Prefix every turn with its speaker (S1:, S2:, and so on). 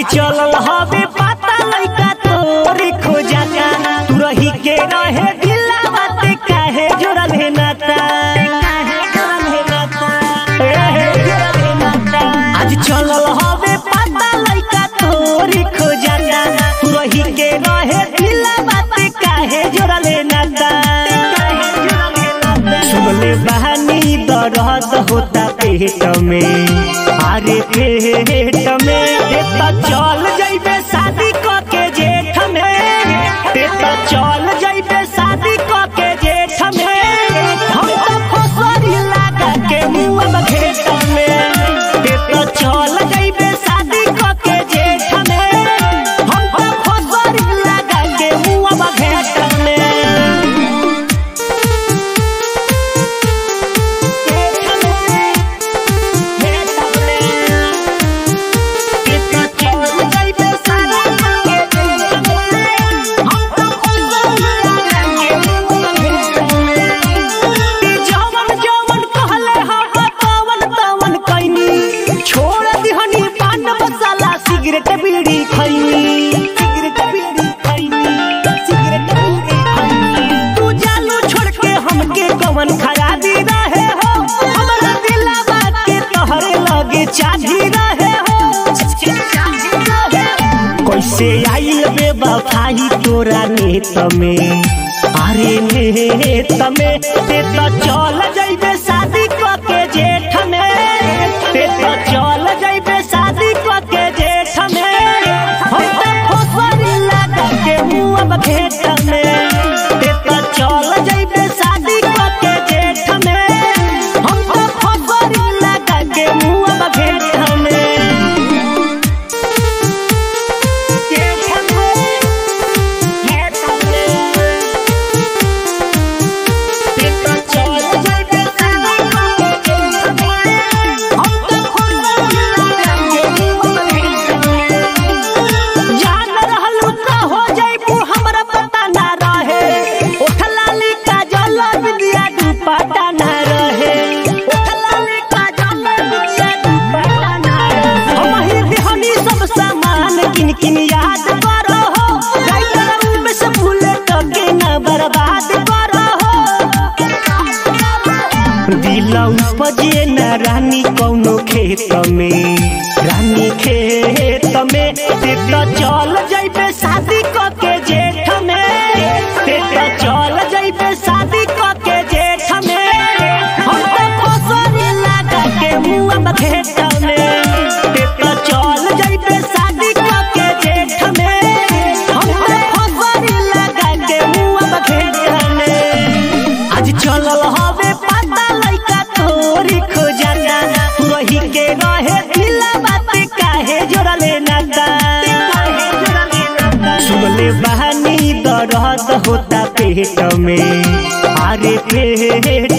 S1: चलल हवे पता लइका तोरी खोजाता तू रही के रहे दिला बात काहे जोड़ल है नाता काहे जोड़ल है नाता काहे जोड़ल है नाता आज चलल हवे पता लइका तोरी खोजाता तू रही के रहे दिला बात काहे जोड़ल है नाता काहे जोड़ल है नाता सुनले बहानी दर्द होता पेट में अरे पेट में ते त चल जइबे शादी क के जेठ में ते त चल जइबे शादी क के जेठ में हम त फसरी लगा के मुंह घेट में ते त चल जइबे शादी क के जेठ में हम त फसरी लगा के मुंह घेट में सिगरेट बीड़ी खैनी सिगरेट बीड़ी खैनी सिगरेट बीड़ी खैनी तू जालू छोड़ के हमके कवन खराबी रहे हो हमरा दिलवा के तोहरे लगे चाही रहे हो कैसे आइल बेवफाई तोरा नेत में अरे नेत में ते तो चल जइबे शादी क के जेठ में ते तो चल जइबे शादी क के जेठ में हम तो फसरी लगा के मुंह घेट में ते तो चल जइबे शादी क के जेठ में हम तो फसरी लगा के मुंह घेट में जान रहलू त हो जइबू हमरा पता ना रहे ओठलाली काजल बिंदिया दुपट्टा ना रहे ओठलाली काजल बिंदिया दुपट्टा ना रहे हम ही बिहनी सब सामान किन किन याद करो हो राइटर में से भूले तो के ना बर्बाद करो हो दिलौ उपजे न रानी कौनो खेत में रानी खेत में ते तो चल जइबे शादी क के जेठ में ते तो चल जइबे शादी क के जेठ में हम तो फसरी लगा के मुंह घेट में ते तो चल जइबे शादी क के जेठ में हम तो फसरी लगा के मुंह घेट में आज चलल हवे पता लइका तोरी खोजाता तू रही के रहे दिला बात काहे जोड़ले नाता सुनले बहानी दर्द होता पेट में अरे पेट